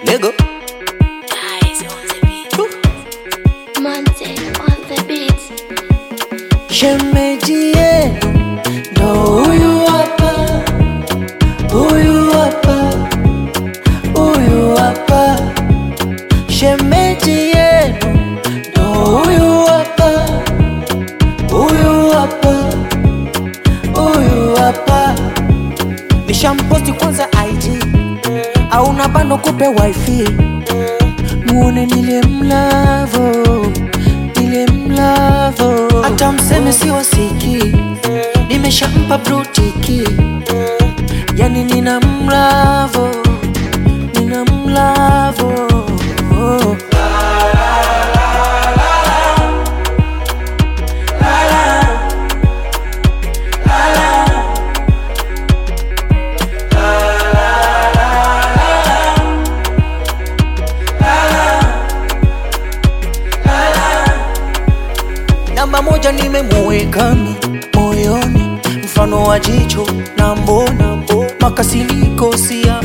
Lego. Guys on the beat. Monte on the beat. Shemeji yenu ndo huyu hapa, huyu hapa, huyu hapa. Shemeji yenu ndo huyu hapa, huyu hapa, huyu hapa. Nishamposti kwanza IG au na bando kupe wifi muone nile mlavo nile mlavo hata mseme si wasiki nimeshampa brutiki yani nina mlavo nina mlavo namba moja nimemuwekami moyoni mfano wa jicho na mbona makasiriko sia